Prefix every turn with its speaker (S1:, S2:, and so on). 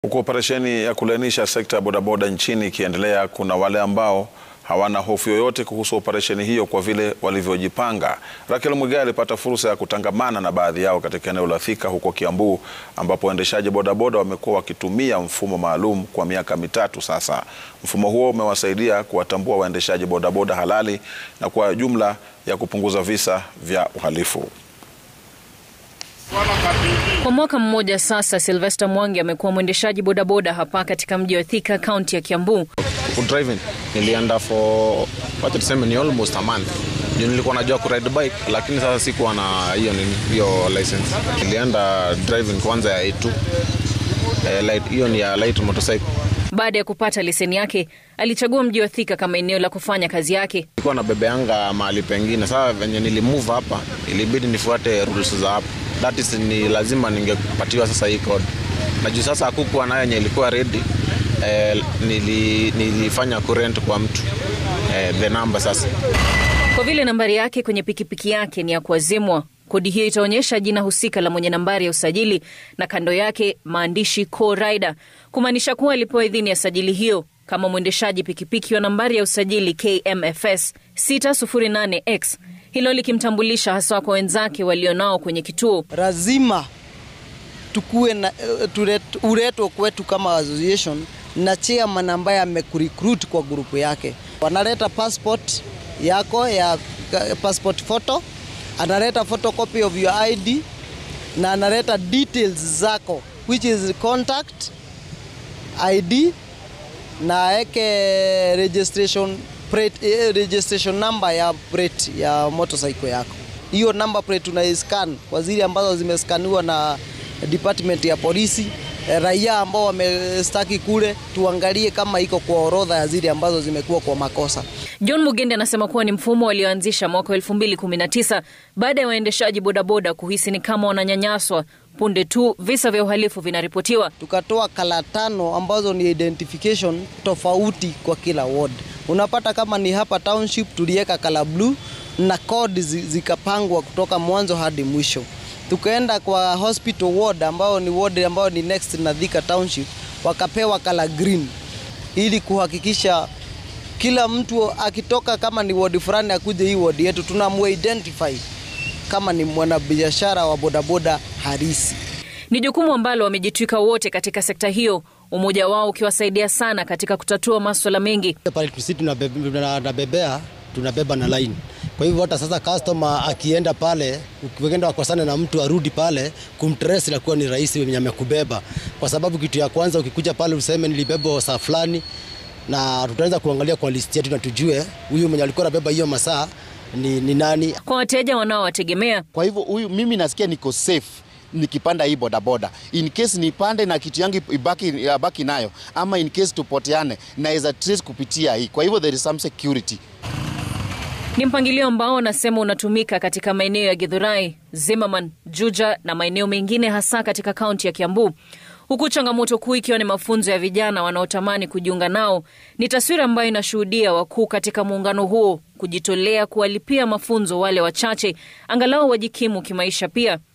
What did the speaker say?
S1: Huku operesheni ya kulainisha sekta ya bodaboda nchini ikiendelea, kuna wale ambao hawana hofu yoyote kuhusu operesheni hiyo kwa vile walivyojipanga. Rakel Mwigai alipata fursa ya kutangamana na baadhi yao katika eneo la Thika huko Kiambu, ambapo waendeshaji bodaboda wamekuwa wakitumia mfumo maalum kwa miaka mitatu sasa. Mfumo huo umewasaidia kuwatambua waendeshaji bodaboda halali na kwa jumla ya kupunguza visa vya uhalifu.
S2: Kwa mwaka mmoja sasa, Sylvester Mwangi amekuwa mwendeshaji bodaboda hapa katika mji wa Thika, kaunti ya Kiambu.
S3: driving nilienda for wacha tuseme ni almost a month juu nilikuwa najua kuride bike lakini sasa sikuwa na hiyo nini hiyo license nilienda driving kwanza ya A2 eh, light hiyo ni ya light motorcycle
S2: Baada ya kupata leseni yake, alichagua mji wa Thika kama eneo la kufanya kazi yake.
S3: nilikuwa na bebe yanga mahali pengine sasa venye nilimove hapa ilibidi nifuate rules za hapa that is ni lazima ningepatiwa sasa hii code na juu sasa hakukuwa nayo yenye ilikuwa ready eh, nili, nilifanya kurent kwa mtu eh, the number sasa
S2: Kwa vile nambari yake kwenye pikipiki yake ni ya kuazimwa, kodi hiyo itaonyesha jina husika la mwenye nambari ya usajili na kando yake maandishi co-rider, kumaanisha kuwa alipewa idhini ya sajili hiyo kama mwendeshaji pikipiki wa nambari ya usajili KMFS 608X, hilo likimtambulisha hasa kwa wenzake walionao kwenye kituo.
S4: lazima tukuwe na eh, tulet- uletwe kwetu kama association na chairman ambaye amekurecruit kwa grupu yake. Wanaleta passport yako ya ka- passport photo, analeta photocopy of your ID na analeta details zako which is contact ID na aweke registration plate, eh, registration number ya plate ya motorcycle yako. Hiyo number plate unaiscan kwa zile ambazo zimeskaniwa na department ya polisi. Eh, Raia ambao wamestaki kule, tuangalie kama iko kwa orodha ya zile ambazo zimekuwa kwa makosa.
S2: John Mugende anasema kuwa ni mfumo walioanzisha mwaka 2019 baada ya waendeshaji bodaboda kuhisi ni kama wananyanyaswa punde tu visa vya uhalifu vinaripotiwa.
S4: tukatoa kala tano ambazo ni identification tofauti kwa kila ward. Unapata kama ni hapa township tuliweka kala blue na code zi- zikapangwa kutoka mwanzo hadi mwisho. Tukaenda kwa hospital ward ambao ni ward ambao ni next na Thika township wakapewa kala green ili kuhakikisha kila mtu akitoka kama ni ward fulani akuje hii ward yetu tunamuidentify kama ni mwanabiashara wa bodaboda harisi.
S2: Ni jukumu ambalo wamejitwika wote katika sekta hiyo, umoja wao ukiwasaidia sana katika kutatua maswala mengi.
S5: pale sisi tunabebe- tunabebea tunabeba na line. Kwa hivyo hata sasa customer akienda pale, ukienda wakosana na mtu arudi pale, kumtrace inakuwa ni rahisi mwenye amekubeba, kwa sababu kitu ya kwanza ukikuja pale useme nilibeba saa fulani, na tutaweza kuangalia kwa list yetu na tujue huyu mwenye alikuwa anabeba hiyo masaa ni, ni nani.
S2: Kwa wateja wanaowategemea,
S6: Kwa hivyo huyu mimi nasikia niko safe nikipanda hii bodaboda, in case nipande na kitu yangu ibaki, ibaki nayo ama in case tupoteane, naweza trace kupitia hii. Kwa hivyo there is some security.
S2: ni mpangilio ambao wanasema unatumika katika maeneo ya Githurai, Zimmerman, Juja na maeneo mengine hasa katika kaunti ya Kiambu, huku changamoto kuu ikiwa ni mafunzo ya vijana wanaotamani kujiunga nao. Ni taswira ambayo inashuhudia wakuu katika muungano huo kujitolea kuwalipia mafunzo wale wachache angalau wajikimu kimaisha pia.